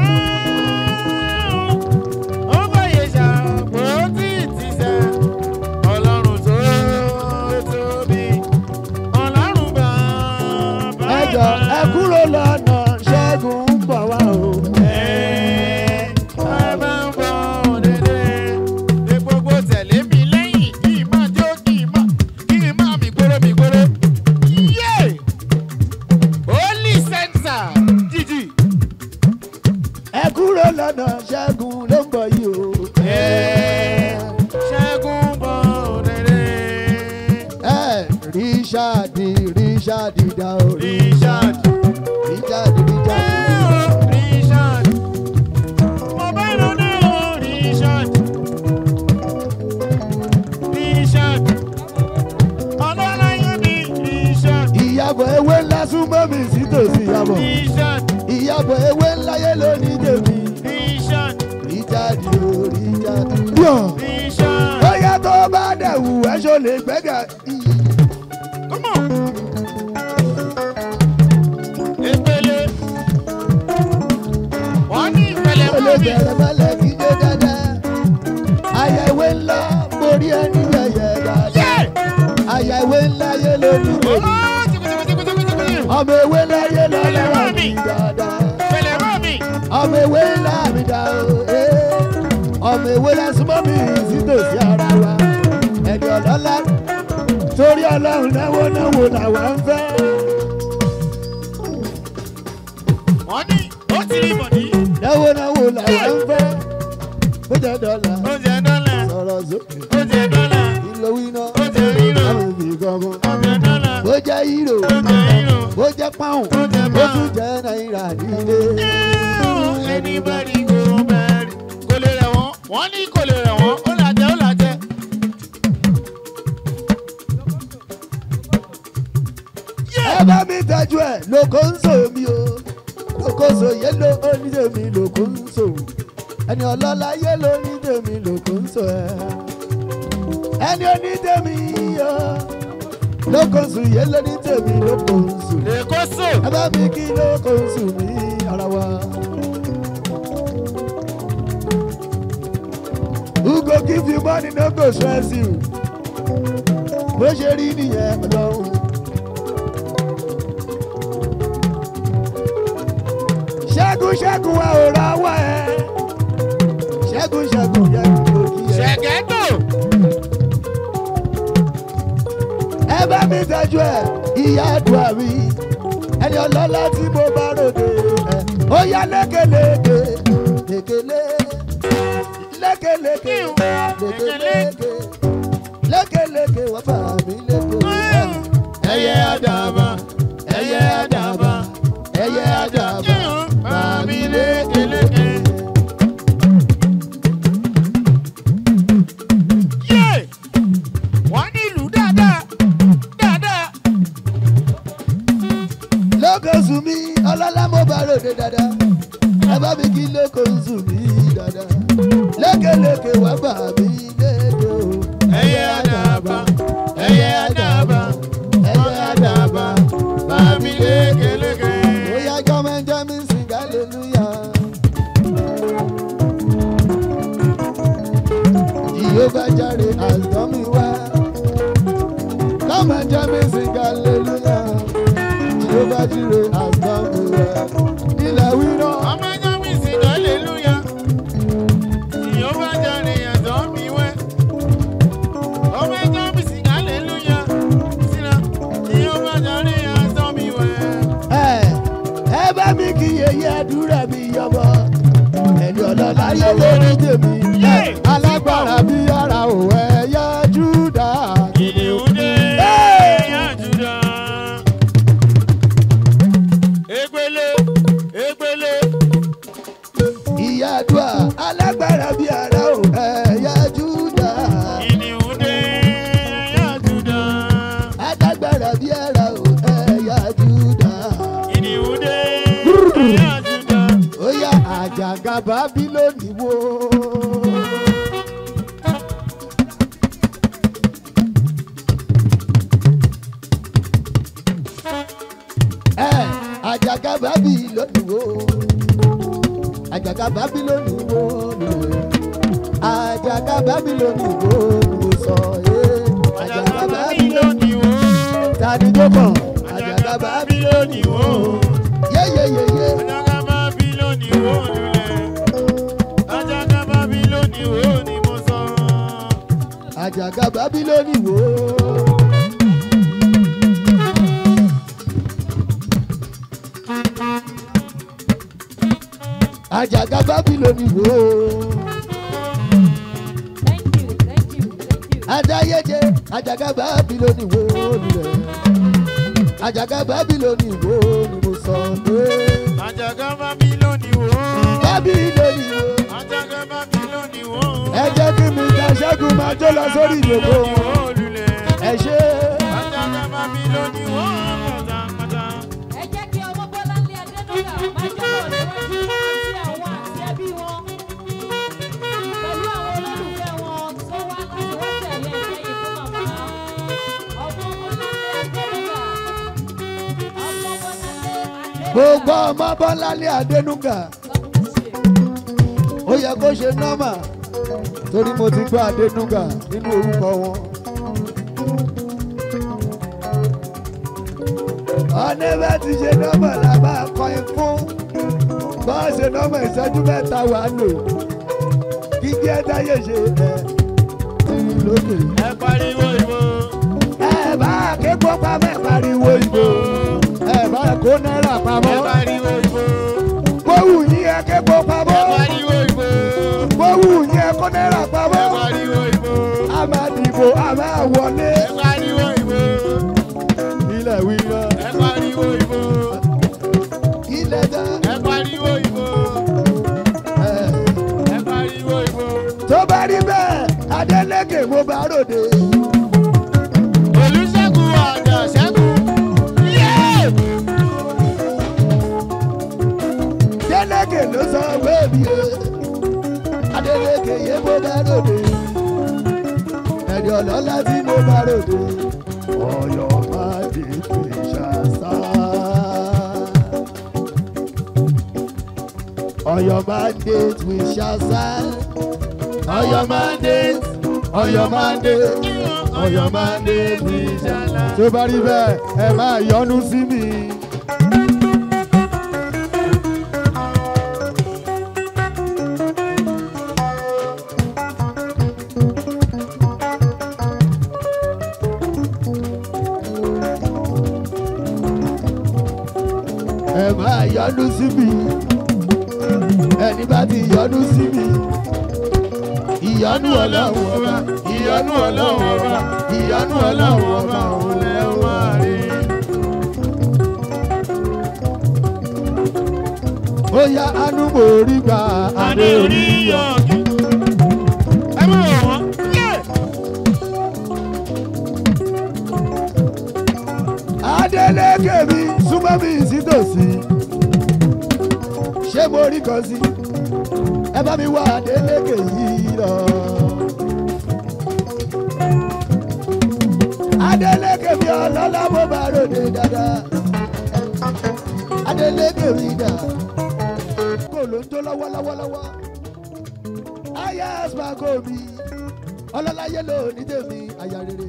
ó fàyè ṣàpò tí ti sẹ́. Ọlọ́run tó tóbi, Ọlọ́run bàbá. ẹ jọ ẹ kúrò lọ́nà ṣẹ́gun ń bọ̀ wá o. ẹ kúrò lọ́nà ṣẹ́gun ló ń bọ̀ yìí o. ẹ richard richard dá o. richard richard. ìyàbọ̀ ewé ńlá súnmọ́ mi sí tòsí ìyàbọ̀. ìyàbọ̀ ewé ńlá yé lónìí tèmi. richard o richard. yọ̀ bóyá tó bá dẹ̀ wù ẹ́ ṣó lè gbẹ́gà. Come on. Epele. Wọ́n ní ìpele ó mọ́ lè mi. bẹ̀rẹ̀ mọ́lẹ̀ kí jẹ́ dáadáa. àyà ìwé ńlá borí ẹni yẹ̀yẹ̀ dáadáa. Yé! àyà ìwé ńlá yé lónìí Ó tèmi. tìkùtìkùtìkùtìkùtì. ọmọ ewé ńlá yé lọ́lọ́rọ̀ Pẹ̀lẹ́ mi dáadáa. Ìpele mọ́ mi. ọmọ ewé ńlá mi dá o. eh. ọmọ ewé ńlá súnmọ́ mi sí tòsí ara wa. ẹni ọlọ́lá torí ọlọ́run náwó náwó làwa ń fẹ́. Wọ́n ní ó ti rí bọ̀dí. náwó náwó làwa ń fẹ́. ó jẹ́ dọ́là Ó jẹ dọ́là. sọ̀rọ̀ sókè. Ó jẹ dọ́là. ìlò iná Ó jẹ rírò. àwọn òbí gangan. Ó jẹ dọ́là. bó jẹ́ hírò Ó jẹ rírò. bó jẹ́ páùn Ó jẹ bó pound. tún jẹ́ náírà nílé. Ẹni bá rí kó bẹ́ẹ̀rì. Kò lè rẹ̀ wọ́n. Wọ́n ní kò lè rẹ̀ wọ́n. Ó làjẹ́ ó làjẹ́. ẹ bá mi tọ́jú ẹ̀ lóko ń sò mí o lóko sò yé ló onídèmí lóko ń sò ẹni ọlọ́lá yé ló onídèmí lóko ń sò ẹ̀ ẹni onídèmí yọ lóko ń sò yé ló onídèmí lóko ń sò Lè kó sò. ẹ bá mi kí lóko ń sò mí ara wa. Who go give you money no go stress you. Bó ṣe rí nìyẹn ọlọ́run. ṣẹ́gun ṣẹ́gun wa ò ra wá ẹ. ṣẹ́gun ṣẹ́gun yẹ kó kí ẹ. Ṣẹ̀gẹ́tò. ẹ bá mi tọ́jú ẹ ìyá àdúrà mi ẹni ọlọ́lá tí mo bá ròde ẹ. ó yá lékeleke lékelé lékeleke lékeleke lékeleke wọ́n bá mi lékeleke. ẹyẹ àdàbà ẹyẹ àdàbà ẹyẹ àdàbà bá mi lékeleke. Yé! Wọ́n ní ìlú dáadáa. Dáadáa. lókòsù mi ọlọ́lá mo bá ròde dáadáa ẹ bá mi kí lókòsù mi dáadáa lékeleke wá bá mi léke o. Ẹyẹ àdàbà. Ẹyẹ àdàbà. ẹyẹ àdàbà Bá mi lékeleke. bóyá jọmọjọ mi sing hallelujah. Jehovah jare has done me well. Jọmọjọ mi sing hallelujah. Jehovah jire has done me well. Ilẹ̀ wí náà. Ọmọ ẹjọ́ mi sì hallelujah. Ìyóbá jàre ẹ̀dọ́ mi wẹ́. Ọmọ ẹjọ́ mi sì hallelujah. Síra. Ìyóbá jàre ẹ̀dọ́ mi wẹ́. ẹ ẹ bá mi kí yeye àdúrà mi yọbọ ẹni ọlọ́lá yé lórí tèmi ẹ alágbára bí ara ò ẹ yá júdà Kìnìún dé. Hey! Yájúdà. Egbele. Egbele. àdúrà alágbára bíi ara ò ẹ̀yà júdà. Kìnìún dé ẹ̀yà Júdà. alágbára bíi ara ò ẹ̀yà júdà. Kìnìún dé ẹ̀yà Júdà. ó yá àjàgà bábílónì wo. ẹ àjàgà bábílónì wo. àjàgà bábílónì wo ni wo. àjàgà bábílónì wo ni mo sọ. eh. àjàgà bábílónì Bábílónì wó. tani tó kàn. Àjàgà Bábílónì wó. yéyéyéyé. Àjàgà Bábílónì wó lulẹ̀. Àjàgà Bábílónì wó ni mo sọ. àjàgà bábílónì wò ó. àjàgà bábílónì wò ó. Thank you, thank you, thank you. adáyéjẹ àjàgà bábílónì wò ó lulẹ̀. àjàgà bábílónì wò ó ni mo sọ pé. Àjàgà Bábílónì wó. bábílónì wò ó. Àjàgà Bábílónì wó. ẹ jẹ́ kí mi ta ṣẹ́gun máa jó lọ sórí ìyókò. Bábílónì wó lulẹ̀. ẹ ṣe Àjàgà Bábílónì wó pátápátá. Ẹ jẹ́ kí ọmọ Bọ́láńlé Adénúgà máa jẹ́bọ̀ níwájú àti àwọn àti ẹbí wọn. Pẹ̀lú àwọn olólùfẹ́ wọn tó wá láti wá tẹ̀lé ẹ̀kẹ́yìn fún màmá. Ọmọ Bọ́láńlé Adénúgà. Ọmọ Bọ́láńlé Adénúgà. gbogbo ọmọ bọ́láńlé adénúgà. God bless you. ó yẹ kó ṣe nọ́mà torí mo ti gbọ́ adénúgà nínú orúkọ wọn. ọ̀nẹ́ bá ti ṣe nọ́mà la máa kọrin fún bá a ṣe nọ́mà ìṣẹ́jú mẹ́ta wà lò kí díẹ̀ dáyé ṣe ẹ̀ tìrì lókè. Ẹ pariwo ìbò. ẹ bá kéko pamọ́ ẹ pariwo ìbò ẹ bá kó náírà Ẹ pamọ́ pariwo ìbò. kówù yín ẹ kéko Ẹ pamọ́ pariwo ìbò. kówù yín ẹ kó náírà Ẹ pamọ́. pariwo ìbò. a máa dìbò a máa wọlé. Ẹ pariwo ìbò. ilẹ̀ wíwá. Ẹ pariwo ìbò. ilẹ̀ dá. Ẹ pariwo ìbò. ẹ̀. Ẹ pariwo ìbò. tó bá rí bẹ́ẹ̀ adélèké mo bá ròde. Olúṣẹ́gun ọ̀dọ̀ ṣẹ́gun. Yéé! adélèké ló sọ wéèbì o. adélèké yé mo bá ròde. ẹ̀dì ọ̀lọ́lá tí mo bá ròde. ọ̀yọ́ máa di ìṣàṣà. ọ̀yọ́ máa dé ìṣàṣà. ọ̀yọ́ máa dé ọ̀yọ́ máa dé ọ̀yọ́ máa dé ìṣàṣà. tó bá rí bẹ́ẹ̀ ẹ máa yọnu sí mi. ẹ máa yọnu sí mi ẹni bá ti yọnu sí mi ìyọnu ọlọ́run ọba ìyọnu ọlọ́run ọba ìyọnu ọlọ́run ọba òun lẹ máa rí. ó yá anú mo rí gbà Adé orí yọ̀ọ̀kì. Ẹ má wọ̀ wọ́n. Yéé! Adélékè mi súnmọ́ mi sítòsí. Ṣé mo rí kan sí? Ẹ bá mi wá Adélékè yìí lọ. Adélékè mi ọlọ́lá mo bá ròde dáadáa. Adélékè mi dà. Kò ló ń jó lọ́wọ́lọ́wọ́lọ́wọ́. Aya Asmago mi. Ọlọ́lá yé lò ní tèmi àyà rere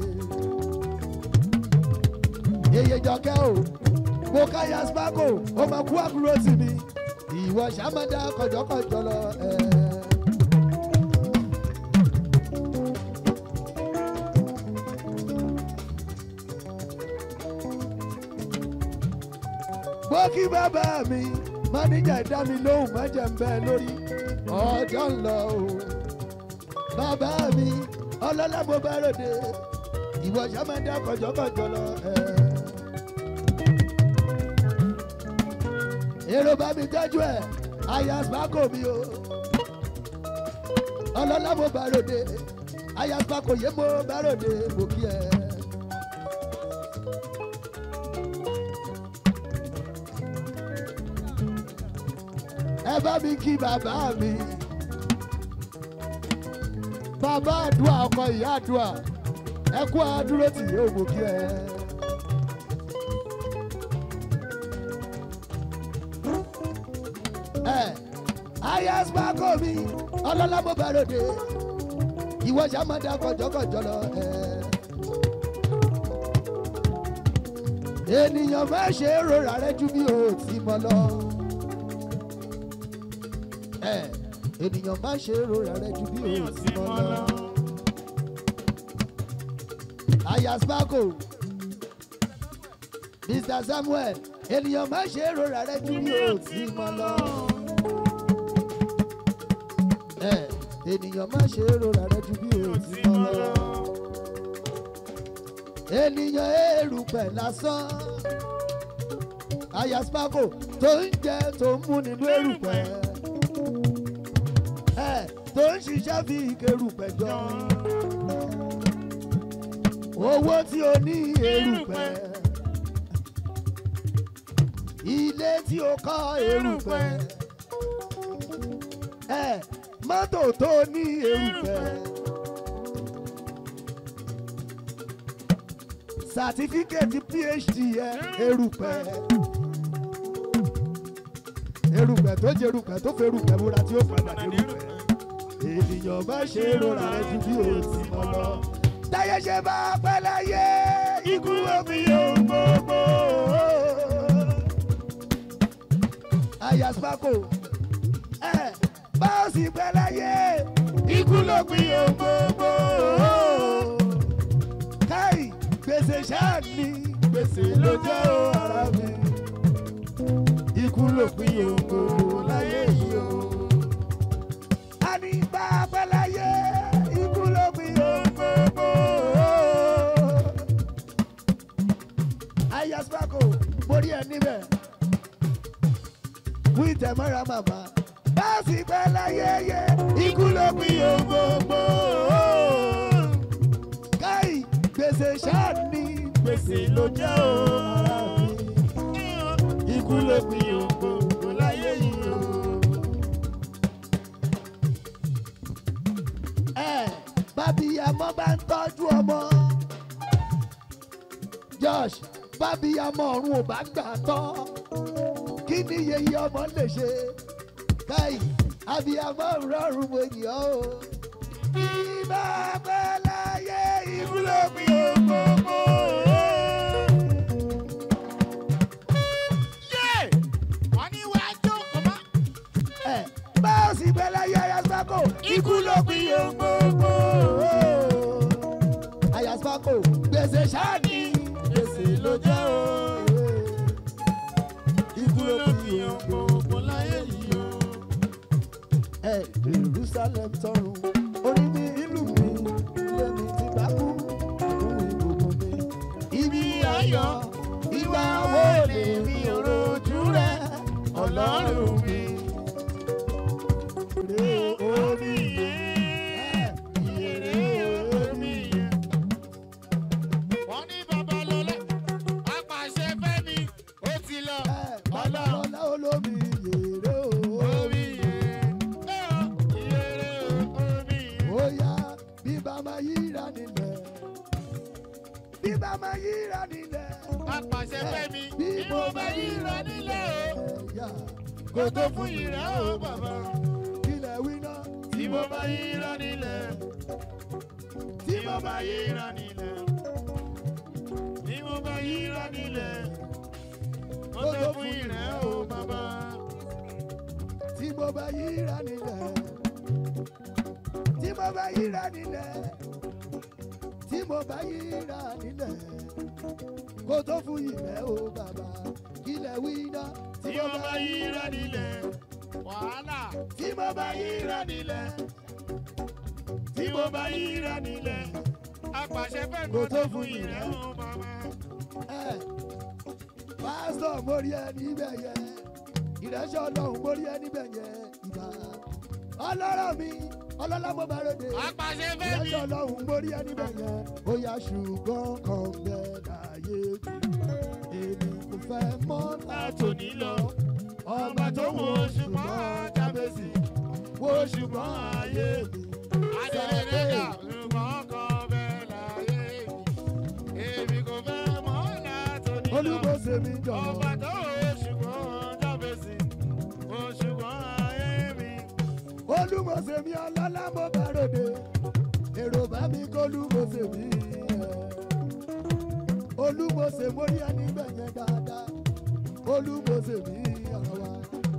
yeye jọkẹ́ o mo ká yasbako ó máa kú àbúrò sí mi ìwọ sàmádà kọjọkọjọ lọ ẹ. bó kí bàbá mi máníjà dá mi lóhùn má jẹ́ ń bẹ́ lórí ọjọ́ ń lọ o bàbá mi ọlọ́lá mo bá ròde ìwọ sàmádà kọjọkọjọ lọ ẹ. èrò bá mi tọ́jú ẹ̀ ayasbako mi o ọlọ́lá mo bá ròde ayasbako yé mo bá ròde mo kí ẹ. ẹ bá mi kí bàbá mi bàbá àdúrà ọkọ ìyá àdúrà ẹ kú àdúró tì yóò mo kí ẹ. ẹ ayasbako mi ọlọ́lá mo bá ròde ìwọ sàmọ́dá kọjọ́kọjọ́ lọ ẹ. ènìyàn má ṣe é rora rẹ ju bí o ti mọ lọ. ẹ ènìyàn má ṣe é rora rẹ ju bí mi o ò ti sí mọ mọ́ lọ. lọ. ayasbako mr samuel ènìyàn má ṣe é rora rẹ ju bí mi o ò ti sí mọ mọ́ lọ. lọ. ẹ ènìyàn má ṣe é rora rẹ ju bí mi o ò ti sí mọ mọ́ lọ. lọ. ènìyàn èrùpẹ̀ lásán ayasbako tó ń jẹ tó ń mú nínú èrùpẹ̀ ẹ tó ń ṣiṣẹ́ fi ìkérùpẹ̀ jọ owó tí o ní èrùpẹ̀ ilé tí o kọ́ èrùpẹ̀ ẹ mọ́tò tó ní èrùpẹ̀. sàtífíkẹ́ẹ̀tì phd ẹ erùpẹ̀ erùpẹ̀ tó jẹ erùpẹ̀ tó fẹ́ erùpẹ̀ múra tí ó padà dé erùpẹ̀ ènìyàn bá ṣe é rọra rẹ ju bí o ti mọ lọ. táyé ṣe bá pẹ́ láyé ikú omi yóò gbogbo. ayaspako ẹ bá o sì pẹ́ láyé ikú ló pin yóò gbogbo káì gbèsè ṣáà ní gbèsè ló jẹ́ o ara mi. ikú ló pín ògo láyé yìí o. a ní bá a pẹ́ láyé ikú ló pín ògo. ayaspako mo rí ẹ níbẹ̀. wí tẹ̀mọ́ra màmá. bá a sì pẹ́ láyé yẹ ikú ló pín ògo káì gbèsè ṣáà ní gbèsè ló jẹ́ o ara mi. ikú ló pin ògbóngbò láyé yìí o. ẹ bábíyamọ bá ń tọ́jú ọmọ josh bábíyamọ ọ̀run ò bá gbà tán kí ni yeye ọmọ lè ṣe káì abiyamọ rọrùn mo yàn ó ìbá pẹ́ láyé ikú ló pin ògbóngbò. Yé! Wọ́n ní wá jókòó mọ́. ẹ bá a sì pẹ́ láyé ayaspako ikú ló pin ògbóngbò. ayaspako gbèsè ṣáàní gbèsè ló jẹ́ o. ikú ló pin ògbóngbò láyé yìí o. ẹ jerusalem tọrùn orí mi ìlú mi ilé mi ti bá kú fún ìgbòho mi. ibi ayọ̀ ìwà wo lè mi ò rojú rẹ ọlọ́run mi. Rè omi yẹn, ìyèrè omi yẹn. Wọ́n ní Babalọ́lá, apàṣẹ Fẹ́mi, ó ti lọ. Ọlọ́run Ọlọ́run olómi yèrè o. omi yẹn. Ẹ ọ, ìyèrè omi yẹn. Ó yá bí bá máa yíra nílẹ̀. Bí bá máa yíra nílẹ̀. Apàṣẹ Fẹ́mi, Bí bí mo bá yíra nílẹ̀ o. Ẹ̀yà Kó tó fún ìrẹ́ o bàbá. kílẹ̀ wí náà. Tí mo bá yíra nílẹ̀. Tí mo bá yíra nílẹ̀. Tí mo bá yíra nílẹ̀. Kó tó fún ìrẹ́ o bàbá. Tí mo bá yíra nílẹ̀. Tí mo bá yíra nílẹ̀. Tí mo bá yíra nílẹ̀. Kó tó fún ìrẹ́ o bàbá. Kílẹ̀ wí náà. Tí mo bá yíra nílẹ̀. Wàhálà. Tí mo bá yíra nílẹ̀. Tí mo bá yíra nílẹ̀. Apàṣẹ Fẹ́mi, kó tó fún ìrẹ́ o bàbá. ẹ pásítọ̀ mórí ẹ níbẹ̀ yẹn ìrẹsẹ̀ ọlọ́run mórí ẹ níbẹ̀ yẹn ìbá ọlọ́rọ̀ mi ọlọ́lá mo bá ròde apàṣẹ bẹ́ẹ̀ ni ìrẹsẹ̀ ọlọ́run mórí ẹ níbẹ̀ yẹn ó yá ṣùgbọ́n kan bẹ́ẹ̀ láyé mi èmi kò fẹ́ mọ́ látòní lọ ọba tó wo ṣùgbọ́n jábèsì wo ṣùgbọ́n ayé mi adélédéka ṣùgbọ́n kan bẹ́ẹ̀ láyé mi èmi kò fẹ́ mọ́ látòní lọ olúmọ̀ọ́sẹ̀ mi jọ̀ọ́. ọba tó wo ṣùgbọ́n jábèsì wo ṣùgbọ́n ayé mi. olúmọ̀ọ́sẹ̀ mi ọlọ́lá mo bá ròde èrò bá mi kó olúmọ̀ọ́sẹ̀ mi ẹ̀. olúmọ̀ọ́sẹ̀ mo rí ẹni gbẹ̀yẹn dáadáa olúmọ̀ọ́sẹ̀ mi ọ̀rọ̀ wa.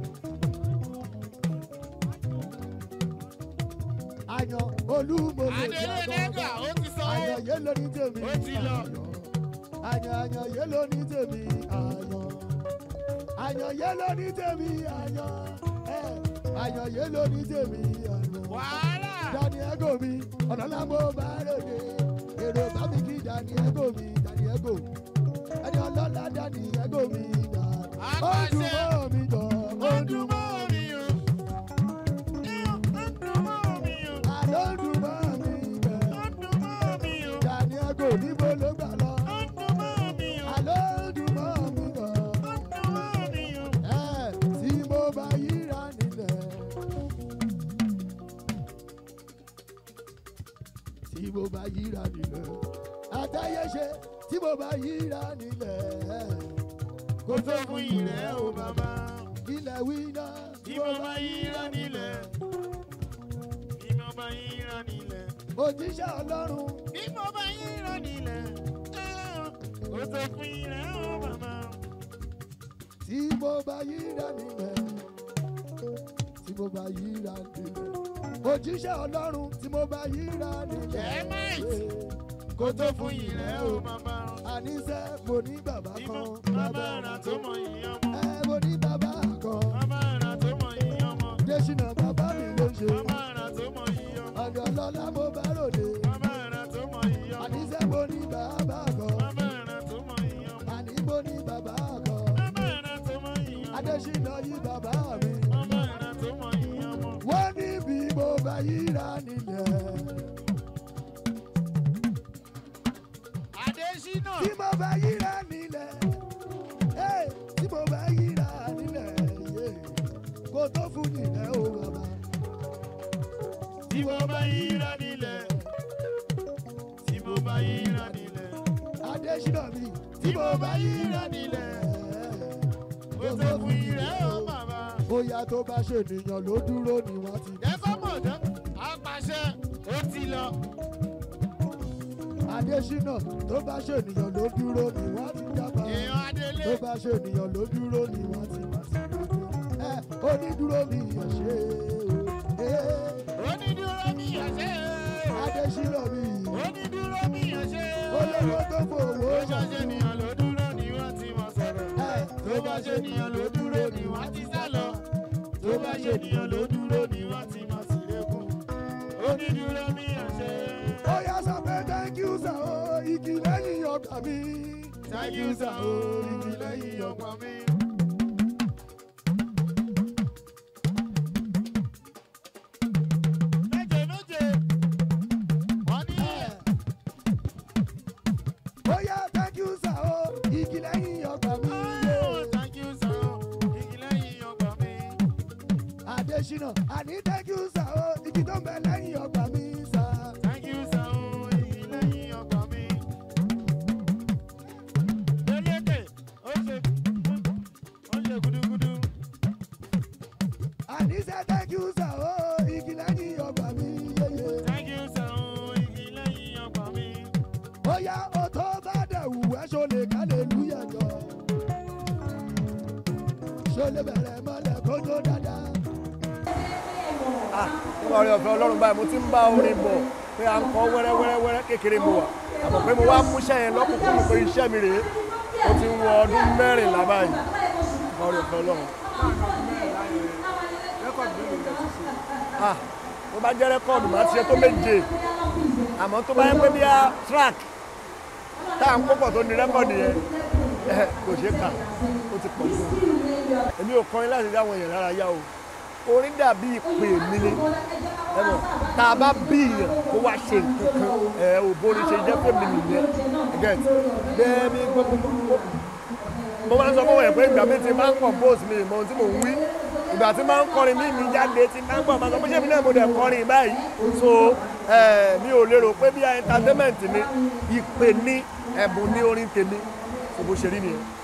àyàn olúmọ̀ọ́sẹ̀ mi adélédéka àgọ́gọ́ ó ti sanwó àyàn yé lóní tèmi Ó ti lọ. àyàn àyàn yé lóní tèmi àyàn àyàn yé lóní tèmi àyàn ẹ̀, àyàn yé lóní tèmi àyàn wàhálà dani ego mi ọ̀nàlá mo bá ròde èrò bá mi kí dani ego mi dani ego ẹni ọlọ́lá dani ego mi dà ó dùn mọ́ mi jọ ó ó dùn dùn mọ́ mọ́ mi o ó dùn mọ́ mi o àlọ́ dùn mọ́ mi jẹ ó dùn mọ́ mi o dani ego níbo ló gbà lọ ó dùn mọ́ mi o àlọ́ dùn mọ́ mi jọ ó dùn mọ́ mi o. ẹ tí mo bá yíra nílẹ̀ tí mo bá yíra nílẹ̀ àtàyẹ̀ṣe tí mo bá yíra nílẹ̀ kó tó fún ìrẹ́ o bàbá ilẹ̀ wíná tí mo bá yíra nílẹ̀ tí mo bá yíra nílẹ̀ òjíṣẹ́ ọlọ́run tí mo bá yíra nílẹ̀ kó tó fún ìrẹ́ o bàbá tí mo bá yíra nílẹ̀ tí mo bá yíra nílẹ̀ òjíṣẹ́ ọlọ́run tí mo bá yíra nílẹ̀ Jẹ́mẹ́tì. kó tó fún ìrẹ́ o bàbá àníṣe mo ní bàbá tí kan mo bàbá rà tó mọ ìyẹn ọmọ ẹ mo ní bàbá kan bàbá rà tó mọ ìyẹn ọmọ désínà bàbá mi ló ṣe bàbá rà tó mọ ìyẹn ọmọ ọ̀dọ̀ lọ́lá mo bá ròde bàbá rà tó mọ ìyẹn ọmọ àníṣe mo ní bàbá kan bàbá rà tó mọ ìyẹn ọmọ àní mo ní bàbá kan bàbá rà tó mọ ìyẹn ọmọ adésínà yí bàbá mi bàbá rà tó mọ ìyẹn ọmọ. wọ́n ní bí mo bá yíra nílẹ̀ Adésínà tí mo bá yíra nílẹ̀ ẹ́, tí mo bá yíra nílẹ̀ yé, kó tó fún nílẹ̀ o bàbá tí mo bá yíra nílẹ̀ tí mo bá yíra nílẹ̀ adésínà mi tí mo bá yíra nílẹ̀ kó tó fún ìrẹ́ o bàbá. bóyá tó bá ṣènìyàn ló dúró ni wọ́n ti Jẹ́kọ́ mọ̀ dán, apàṣẹ ó ti lọ. adésínà tó bá ṣènìyàn ló dúró ni wọ́n ti jábà Èèyàn Adélé tó bá ṣènìyàn ló dúró ni wọ́n ti wá sí ẹ onídúró mi yàn ṣe o ẹ onídúró mi yàn ṣe é. adésínà mi Onídúró mi yàn ṣe é. olówó tó fowó Tó bá ṣàṣe ṣe nìyàn ló dúró ni wọ́n ti mọ̀ sọ̀rọ̀. ẹ Tó bá ṣe nìyàn ló dúró ni wọ́n ti sá lọ. Tó bá ṣe nìyàn ló dúró ni wọ́n ti mọ̀ sí lẹ́kùn. Onídúró mi yàn ṣe é. ó yá sọ pé thank you sir o igi lẹ́yìn ọgbà mi Thank you sir o, igi lẹ́yìn ọgbà mi. Méje méje, wọ́n ní ẹ ó yá thank you sir o igi lẹ́yìn ọgbà mi Oh, thank you sir o, igi lẹ́yìn ọgbà mi. adésínà àní thank you sir o igi tó ń bẹ lẹ́yìn ọgbà mi sir. Thank you sir o, igi lẹ́yìn ọgbà mi. Lóyèké, ó ṣe ó ṣe gudugudu. àníṣe thank you sir o igi lẹ́yìn ọgbà mi yeye. Thank you sir o, igi lẹ́yìn ọgbà mi. ó yá o tó bá dẹ̀ wù ẹ́ ṣo lè hallelujah jọ. ṣo lè bẹ̀rẹ̀ mọ́lẹ̀ kó tó dáadáa. Ah, nípa orin ọ̀fẹ́ ọlọ́run báyìí mo ti ń bá orin bọ̀ pé à ń kọ́ wẹ́rẹ́wẹ́rẹ́wẹ́rẹ́ kékeré mo wà àmọ́ pé mo wá múṣẹ́ yẹn lọ́kùnkúndùn pé iṣẹ́ mi rèé ó ti ń wọ ọdún mẹ́rìnlá báyìí nípa orin ọ̀fẹ́ ọlọ́run. Ah, tó bá jẹ́ rẹ́kọ̀dù máa ti ṣe tó méje àmọ́ tó bá yẹ pé bí a track tá à ń kópọ̀ tó ní rẹ́kọ̀dù yẹn ẹ kò ṣeé kà ó ti pọ̀ jù èmi ò kọrin láti dá àwọn èèyàn lára yá o orin dàbí ìpè mi ni ẹ mọ̀ tá a bá bí èèyàn kó wá ṣe nǹkan kan ẹ ò bóni ṣe jẹ́ pé mi nìyẹn get bẹ́ẹ̀ mi gbogbo mo máa ń sọ fún wọn pé ìgbà mi ti máa ń compose mi ìmọ̀ ohun tí mò ń wí ìgbà tí máa ń kọrin mí mi jáde tí máa ń gbọ́ máa sọ pé ṣé mi náà mo dẹ̀ kọrin báyìí so eh, mi ò lérò pé bí entertainment ni ìpè ní ẹ̀bùn ní orin tèmi so bó ṣe rí nìyẹn.